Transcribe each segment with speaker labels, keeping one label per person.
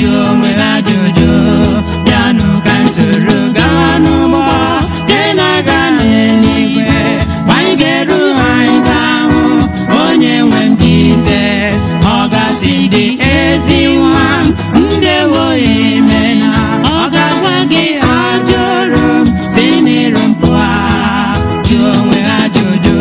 Speaker 1: jụọ onwe ha ajụjụ bịanụ ka nsoro gaa n'ụgbọ dị na-aga n'eluigwe ma anyị ga-eru anyị ga-ahụ onye nwe m jizọs ọ gasị dị ezi nwa m ndewo ime na ọ ga-agwa gị ajụrụ m si n'iru mpụ ha jụọ onwe ha ajụjụ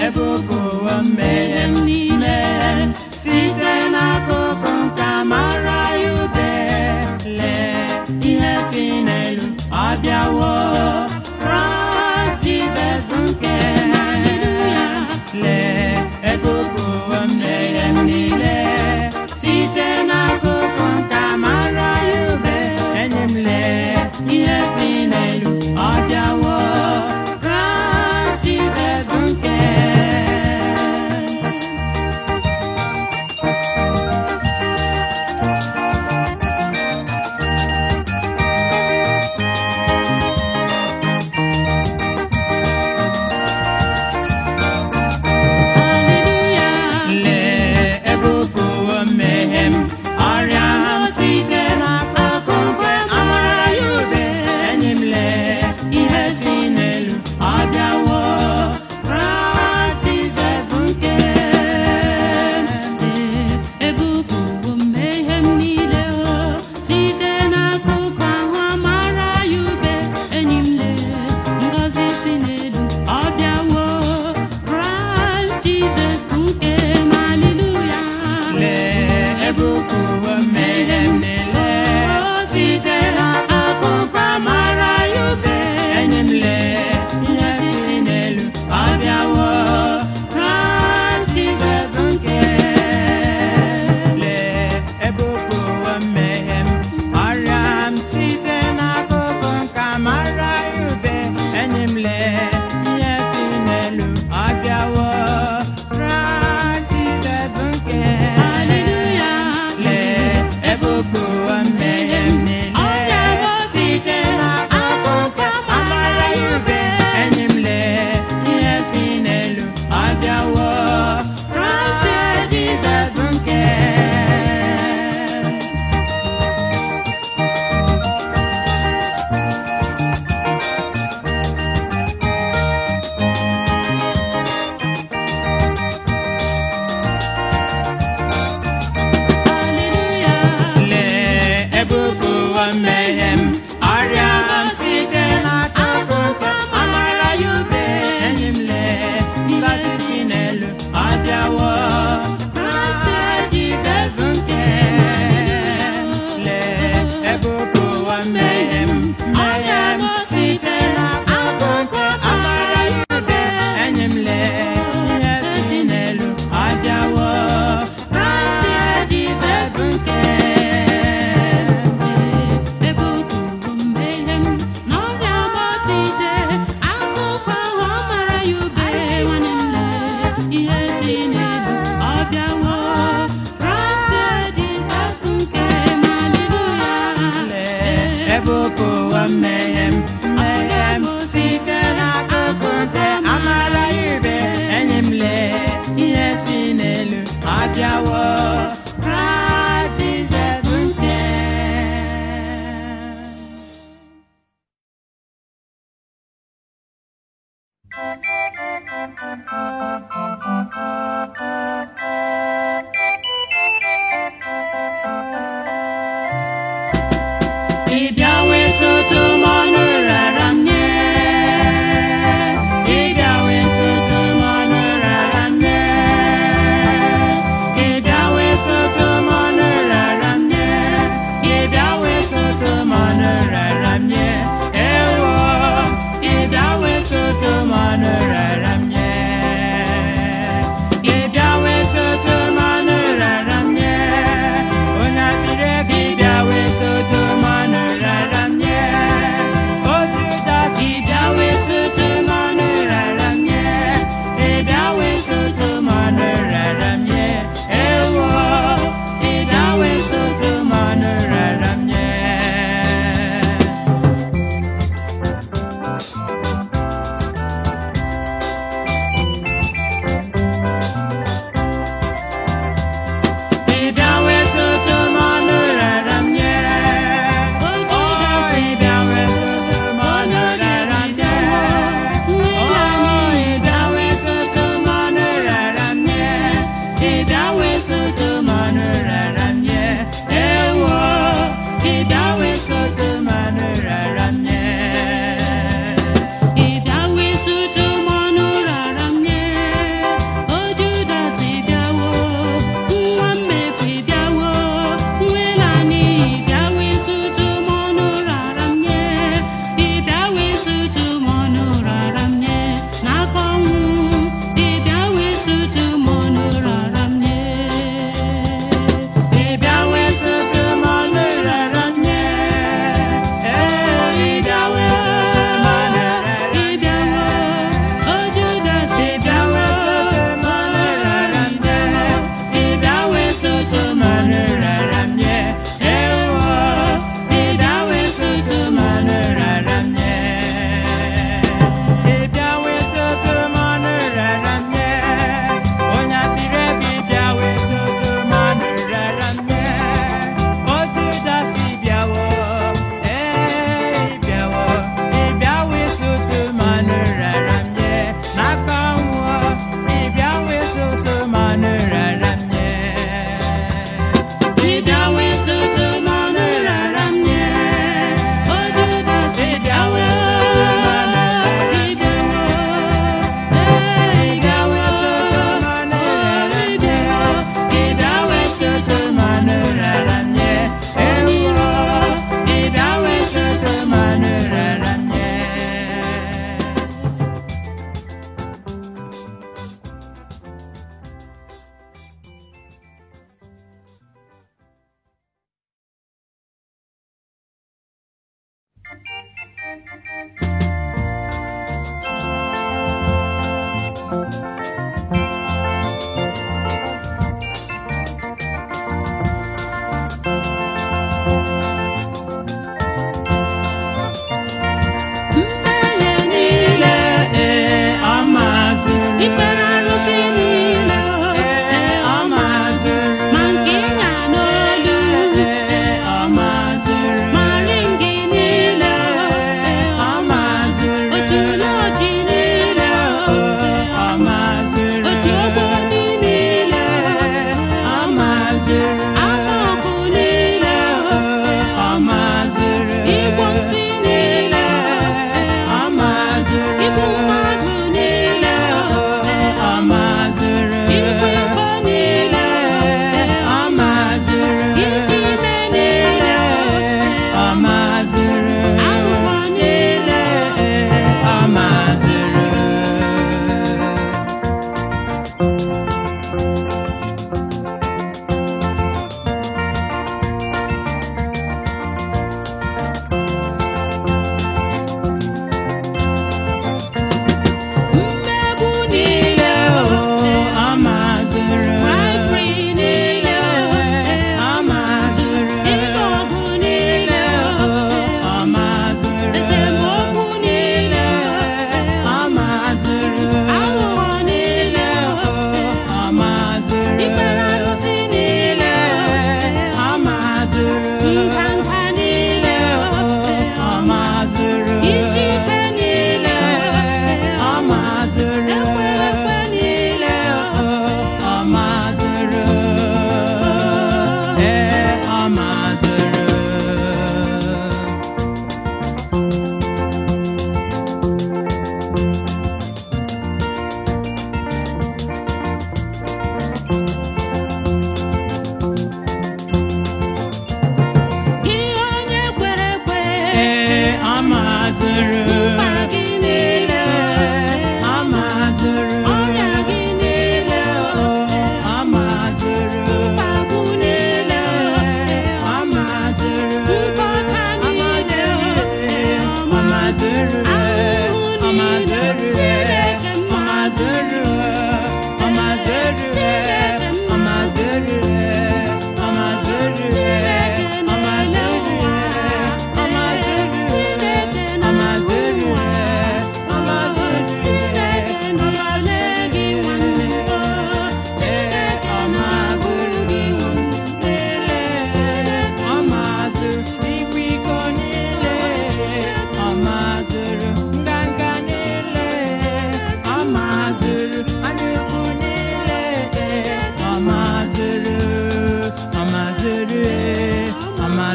Speaker 1: ebupụwo mmehie m niile site n'akụkụ nke amara ya ube lee ihe si n'elu ọ bịawo Christ Jesus bụ nke lee ebupụwo mmehie m niile site n'akụkụ nke amara ya ube enyi m lee ihe si n'elu ọ bịawo Christ Jesus bụ nke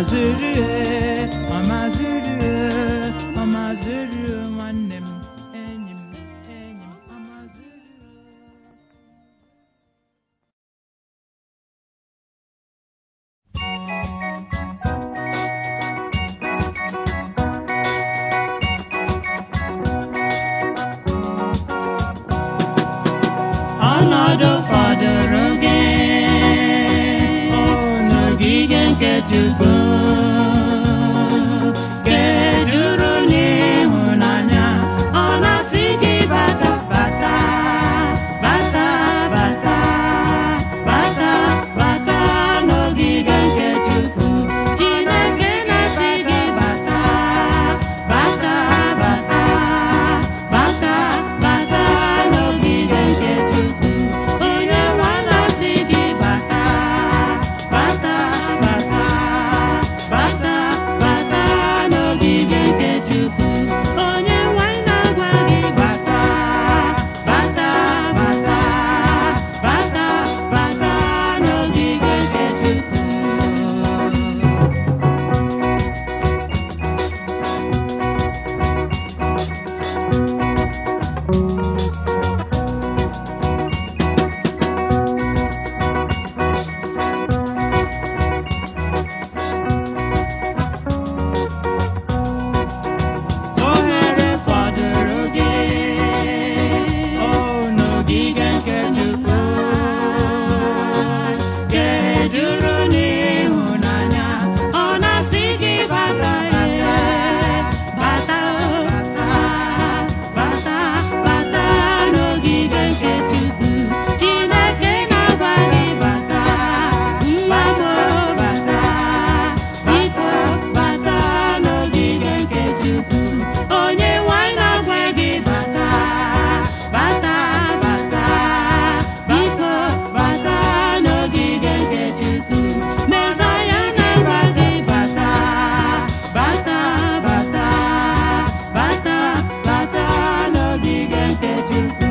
Speaker 1: maziri ọ maziri ọ maziri nwanne m enyi m enyi m ọ maziri ọnọdụ fọdụrụ gị o n'ogige nke Chukwu ga-ejuru n'ịhụnanya ọ na-asị gị bata bata bata bata bata bata n'ogige nke Chukwu Chineke na-asị gị bata bata bata bata bata n'ogige nke Chukwu onye nwe na-asị gị bata bata bata bata bata n'ogige nke Chukwu onye nwe na-agwa gị bata bata bata bata bata n'ogige nke Chukwu ohere fọdụrụ gị o n'ogige nke Chukwu ga-ejuru n'ịhụnanya ọ na-asị gị bata bata bata bata bata n'ogige nke Chukwu Chineke na-agwa gị bata nwa m bata biko bata n'ogige nke Chukwu onye nwanyị na-agwa gị bata bata bata biko bata n'ogige nke Chukwu Mezaya na-agwa gị bata bata bata bata bata n'ogige nke Chukwu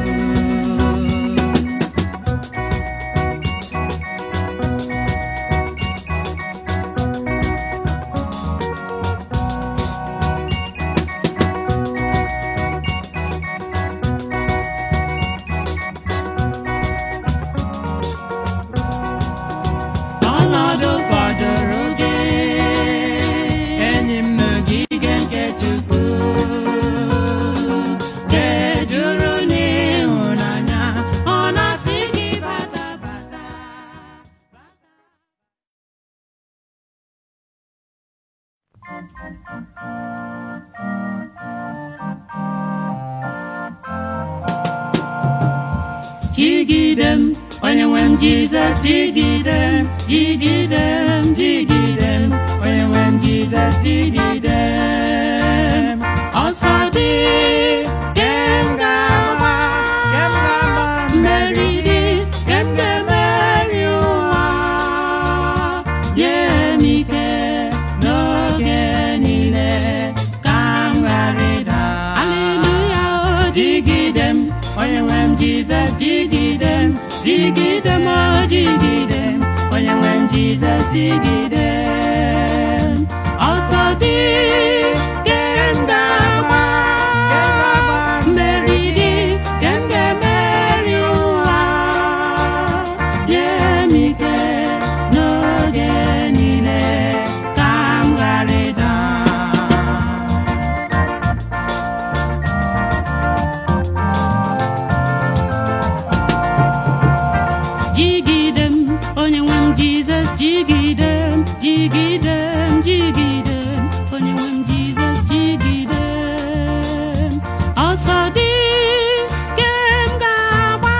Speaker 1: ọnọdụ fọdụrụ gị enyi m n'ogige nke Chukwu ga-ejuru n'ịhụnanya ọ na-asị gị bata bata jigide m onye nwe m jizọs jigide m jigide m jigide m onye nwe m jizọs jigide m ọsọ dị ke m ga-agba ke m ga-agba mmeri dị ke m ga-emeri ụwa nye m ike n'oge niile ka m ghara ịda aleluya o jigide m onye nwe m jizọs jigide m jigide m o jigide m onye nwe m jizọs jigide m ọsọ dị ke m ga-agba mmeri dị ke m ga-emeri ụwa nye m ike n'oge niile ka m ghara ịda jigide m onye nwe m jizọs jigide m jigide m jigide m onye nwe m jizọs jigide m ọsọ dị ke m ga-agba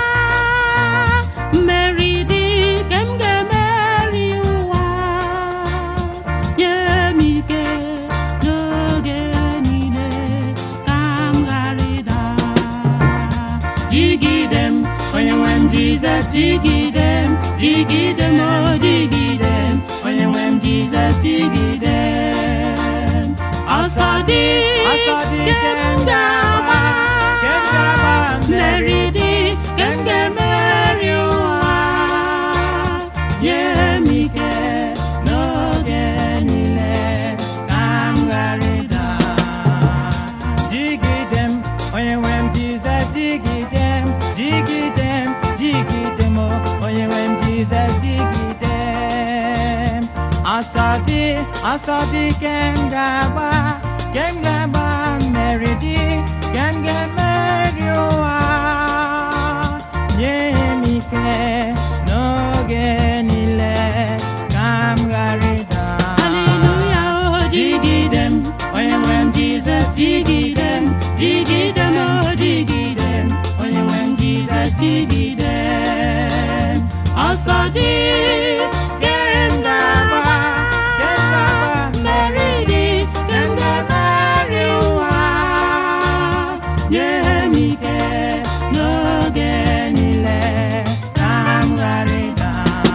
Speaker 1: mmeri dị ke m ga-emeri ụwa nye m ike n'oge niile ka m ghara ịda jigide m onye nwe m jizọs jigide m jigide m o jigide m onye nwe m jizọs jigide m ọsọ dị ke m ga-agba mmeri dị ke m ga-emeri ụwa nye m ike n'oge niile ọsọ dị ọsọ dị kem ga-agba kem ga-agba mmeri dị kem ga-emeri ụwa nye m ike n'oge niile ka m ghara ịda
Speaker 2: Hallelujah, oh, jigide m,
Speaker 1: onye nwe m jizọs jigide m jigide m oh, jigide m onye nwe m jizọs jigide m ọsọ dị kem ga-agba kem ga-agba mmeri dị kem ga-emeri ụwa nye m ike n'oge niile ka m ghara ịda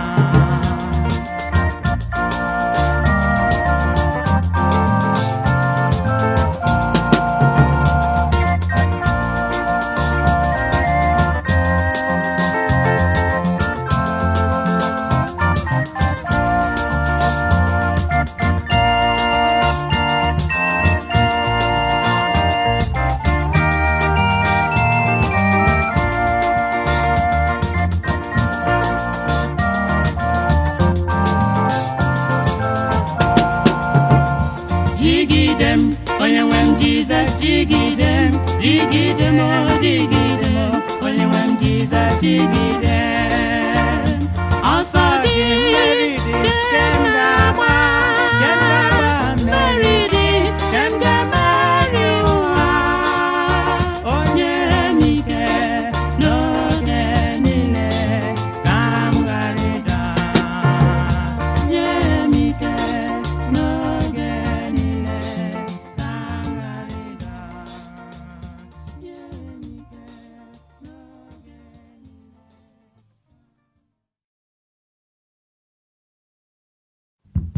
Speaker 1: jigide m onye nwe m jizọs jigide m jigide m o jigide m onye nwe m jizọs jigide m ọsọ dị kem ga-agba kem ga-agba mmeri dị kem ga-emeri ụwa onye m ike n'oge niile ka m ghara ịda nye m ike n'oge niile ka m ghara ịda nye m ike n'oge niile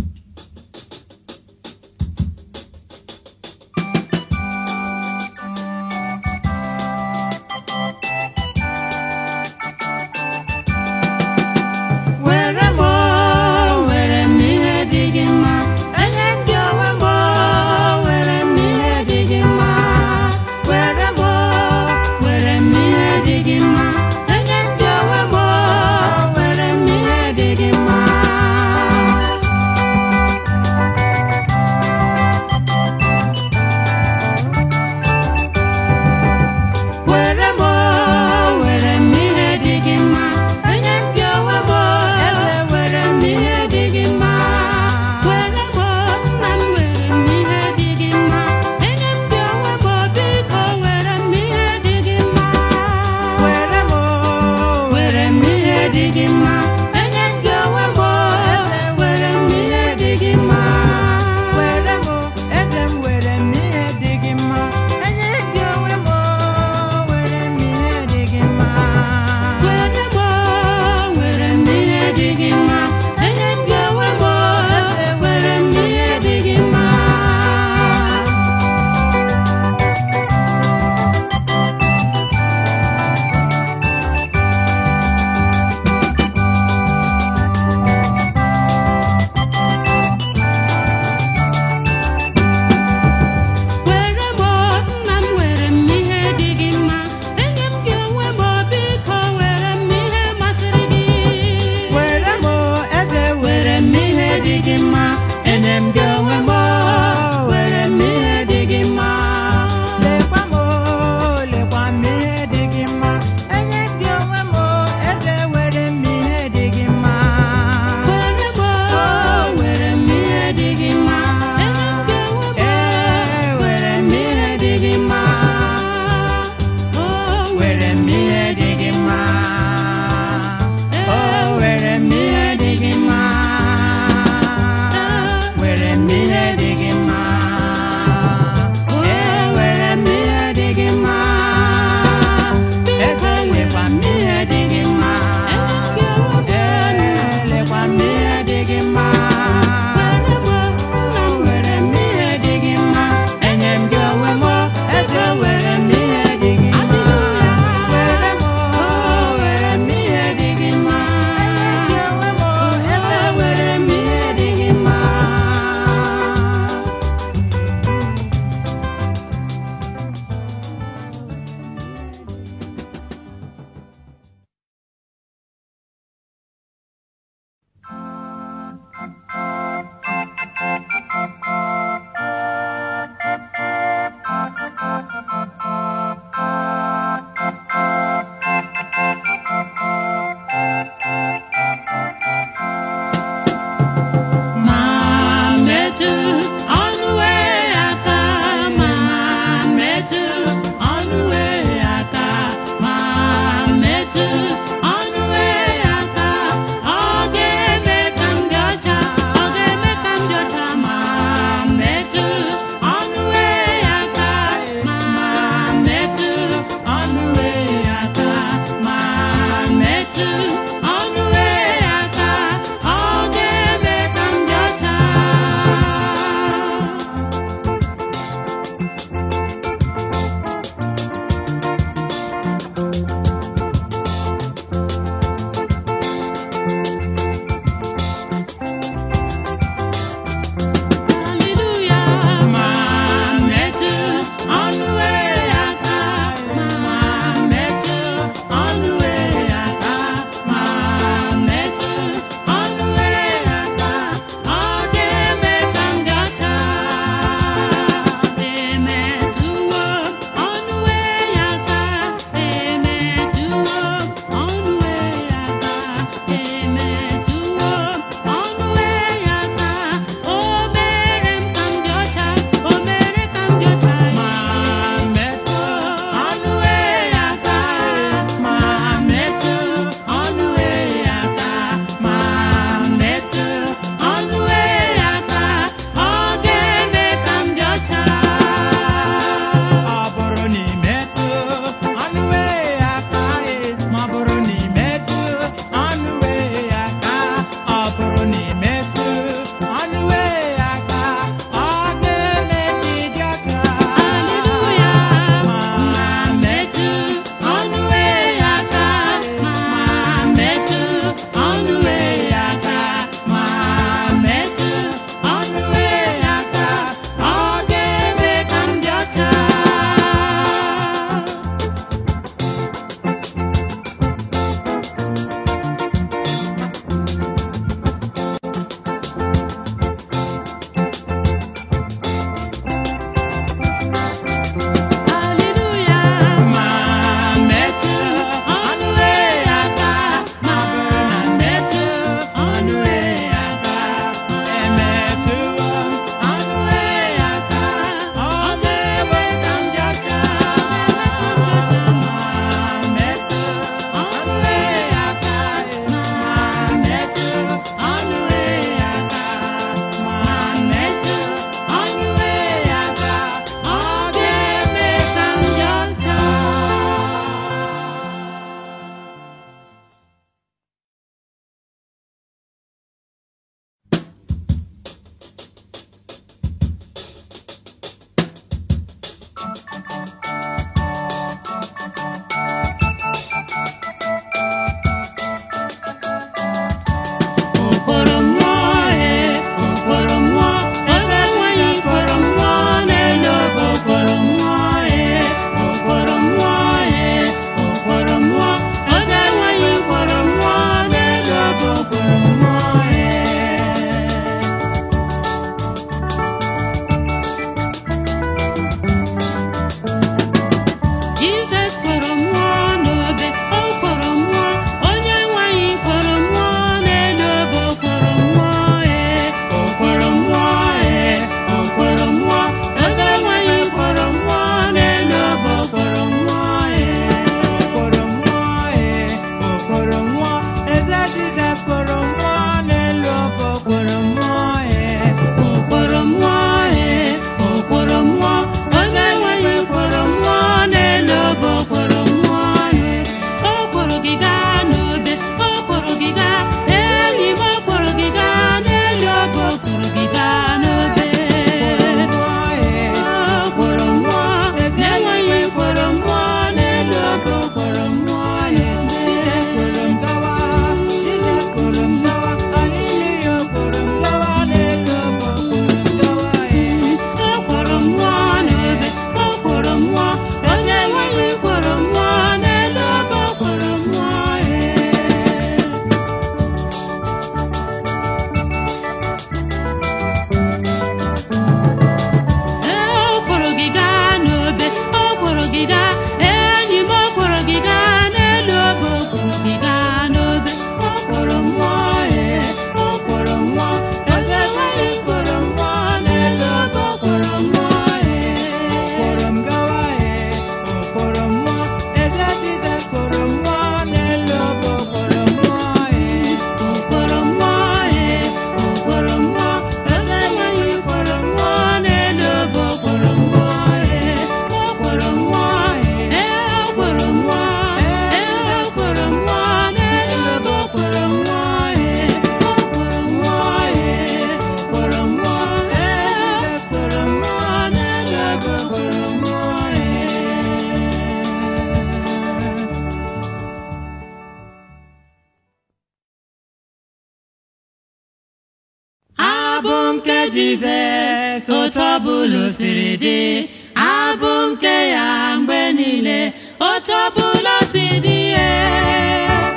Speaker 1: Jizọs otu ọbụla o siri dị abụ nke ya mgbe niile otu ọbụla o si dị ya